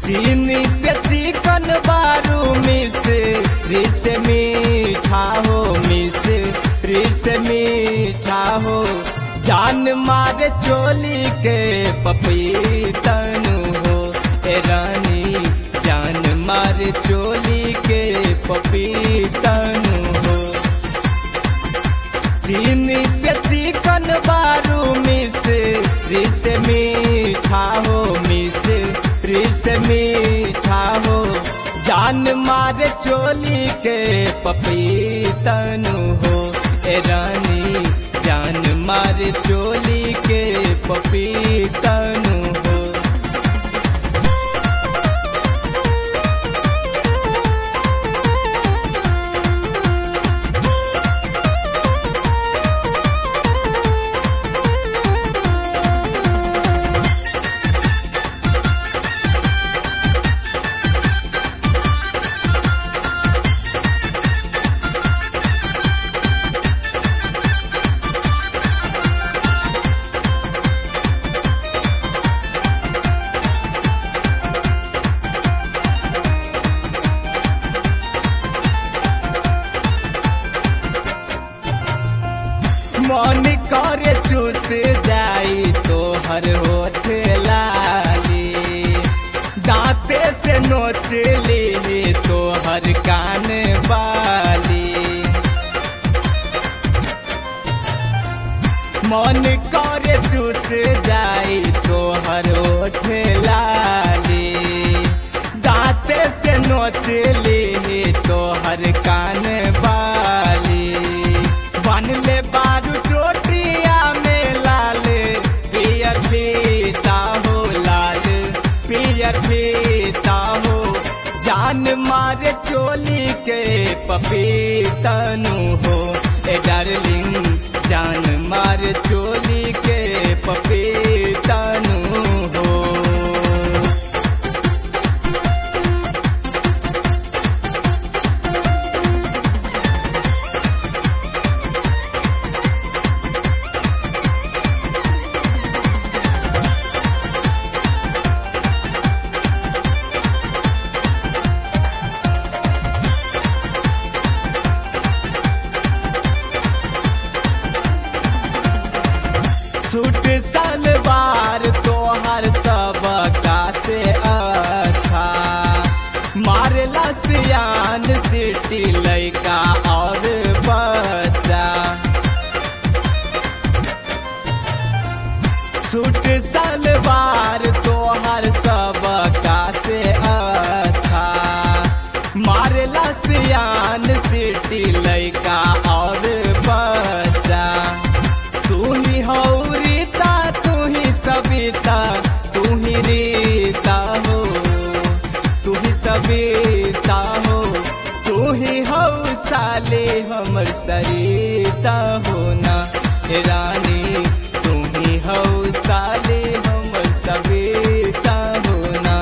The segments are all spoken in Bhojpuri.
चीनी से चिकन बारू मिस रिस मीठा हो मिस रिस मीठा हो जान मारे चोली के पपीतन हो ए रानी जान मारे चोली के पपीतन हो चीनी से चिकन बारू मिस रिस मीठा हो मिस रिस मीठा हो जान मारे चोली के पपीतन हो ए रानी जान मारे चोली के पपीतन हो मन करे चूस जाई तो हर होठ लाली दांते से नोच ली तो हर कान वाली मन करे चूस जाई तो हर होठ लाली दांते से नोच ली तो हर कान वाली बन ले बारू चोटिया में लाल पियर फीता हो लाल पियर फीता हो जान मारे चोली के पपीतनु हो ए डार्लिंग जान मारे चोली के पपीतनु हो सूट सलवार तोहर सब का से अच्छा मारला सियान सिटी लैका और बच्चा सूट सलवार तोहर सब का से अच्छा मारला सियान सिटी लैका और बच्चा तू ही हो रीता तू ही सविता तू ही रीता हो तू ही सविता हो तू ही हो साले हमर सरिता हो ना हे रानी तू ही हो साले हमर सविता हो ना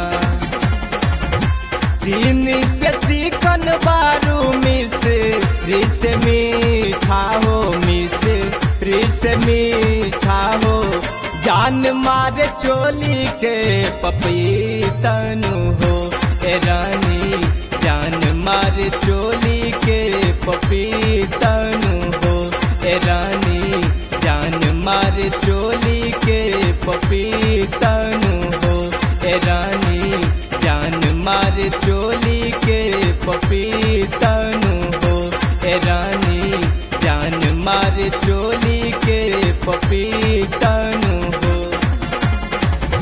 चीनी से चिकन बारू मिस रिस मीठा हो मिस रिस मीठा हो जान मारे चोली के पपीतनु हो ए रानी जान मारे चोली के पपीतनु हो ए रानी जान मारे चोली के पपीतनु हो ए रानी जान मारे चोली